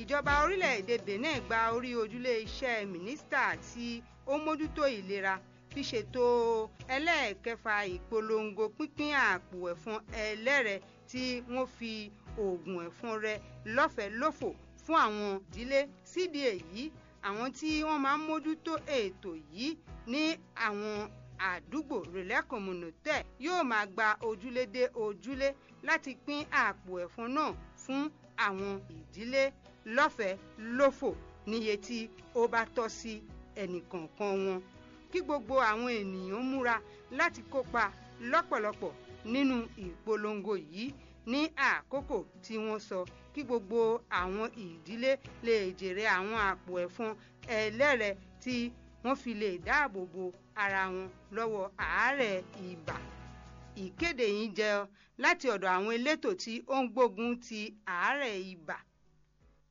ìjọba orílẹ̀-èdè benin gba orí ojúlé iṣẹ́ mínísítà tí ó mójútó ìlera fi ṣètò ẹlẹ́ẹ̀kẹfà ìpolongo pínpín àpò ẹ̀fọn ẹlẹ́rẹ̀ tí wọ́n fi oògùn ẹ̀fọn rẹ lọ́fẹ̀ẹ́ lófò fún àwọn ìdílé sídìí èyí àwọn tí wọ́n máa ń mójútó ètò yìí ní àwọn àdúgbò relais communautaire yóò máa gba ojúlé dé ojúlé láti pín àpò ẹ̀fọn náà fún àwọn ìdílé lọ́fẹ̀ẹ́ lófò níye tí ó bá tọ́ sí ẹnìkọ̀ọ̀kan wọn kí gbogbo àwọn ènìyàn múra láti kópa lọ́pọ̀lọpọ̀ nínú ìpolongo yìí ní àkókò tí wọ́n sọ kí gbogbo àwọn ìdílé lè jèrè àwọn àpò ẹ̀fọn ẹlẹ́rẹ̀ tí wọ́n fi lè dáàbò bo ara wọn lọ́wọ́ àárẹ̀ ibà ìkéde yìí jẹ́ láti ọ̀dọ̀ àwọn elétò tí ó ń gbógun ti àárẹ̀ ibà